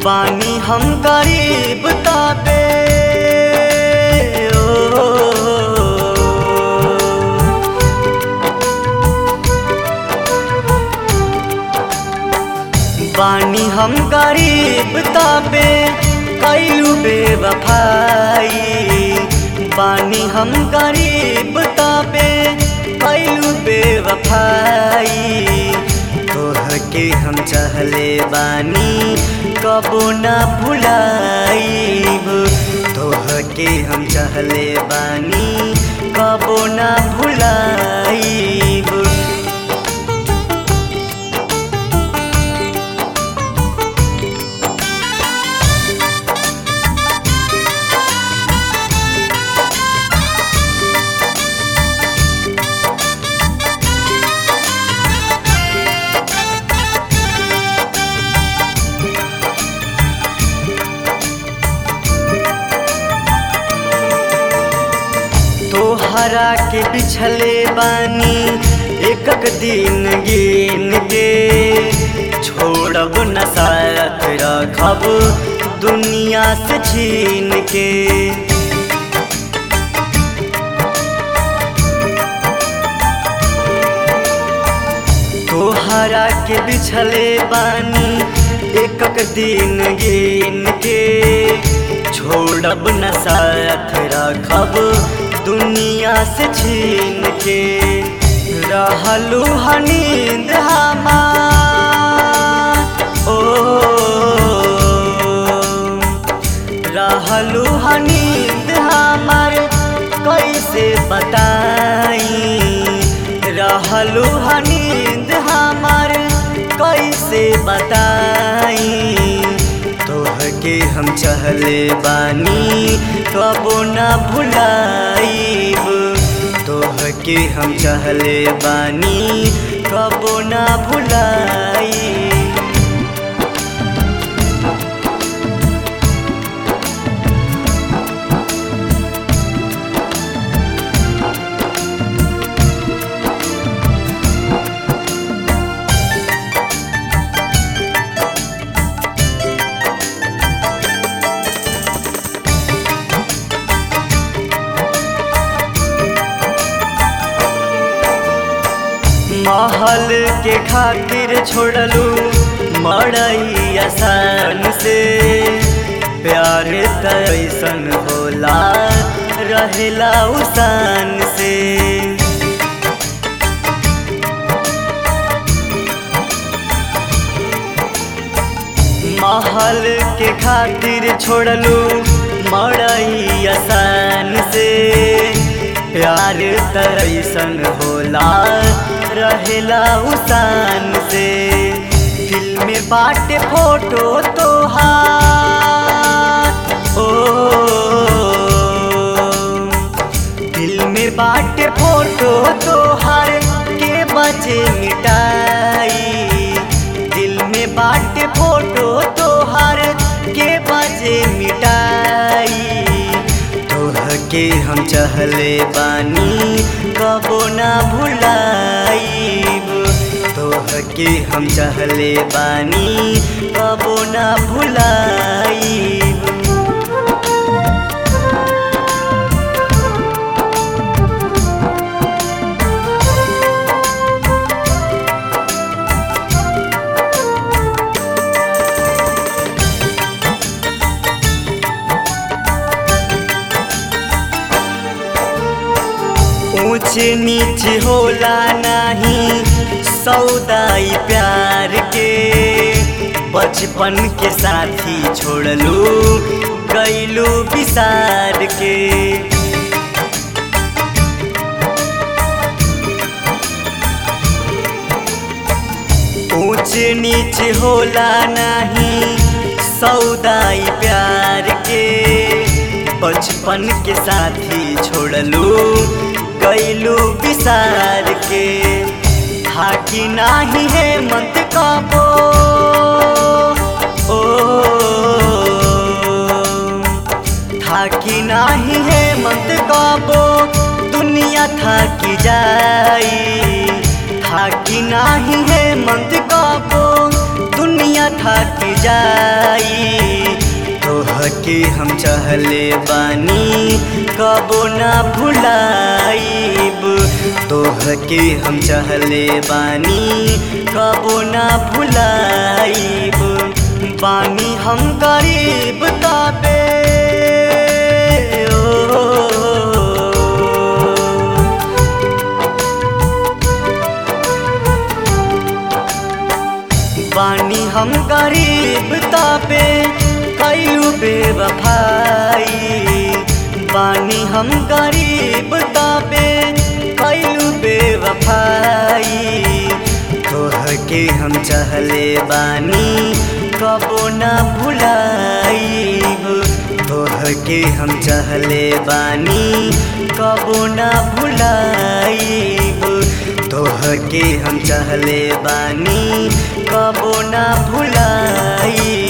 बानी हम गरीब ताबे ओ, बानी हम गरीब ताबे कैलू बेवफाई बानी हम गरीब ताबे कैलू बेवफाई तोह के हम चाहले बानी कबो ना भुलाईब तोह के हम चाहले बानी कबो ना भुलाईब तोहरा के बिछले बानी एक दिन गिन के छोड़ब न साथ रखब दुनिया से छीन के तोहरा के बिछले बानी एक दिन गिन के छोड़ब न साथ रखब दुनिया से छीन के रहलू हनींद हमार ओ रहलू हनींद हमार कैसे बताई रहलू हनींद हमार कैसे बताई तोह के हम चहले बानी कबो ना भुलाईब तोह के हम चहले बानी कबो ना भुलाईब महल के खातिर छोड़लू मड़ई आसान से प्यार तैसन होला रहेला उसान से महल के खातिर छोड़लू मड़ई आसान से प्यार तैसन होला रहेला उसान से दिल में बाटे फोटो तोहार ओ दिल में बाटे फोटो तोहार के बचे मिटाई दिल में बाटे फोटो तोहार के बचे मिटाई तोह के हम चहले बानी कबो ना भुलाईब तोह के हम चहले बानी कबो ना भुलाईब ऊंच नीच होला नाही सौदाई प्यार के बचपन के साथी छोड़लू गईलू विसार के ऊंच नीच होला नाही सौदाई प्यार के बचपन के साथी छोड़लू गईलू विसार के थाकी नाही है मत काबो ओ थाकी नाही है मत काबो दुनिया थाकी जाई थाकी नाही है मत काबो दुनिया दुनिया थक जाई तोहके हम चहले बानी कबो ना भुलाइब तोहके हम चहले बानी कबो ना भुलाइब बानी हम गरीब ताबे ओ, बानी हम गरीब ताबे कैलू बेवफाई बानी हम गरीब ताबे कैलू बेवफाई तोहके हम चहले बानी कबो ना भुलाइब तोहके हम चहले बानी कबो ना भुलाइब तोहके हम चहले बानी कबो ना भुलाई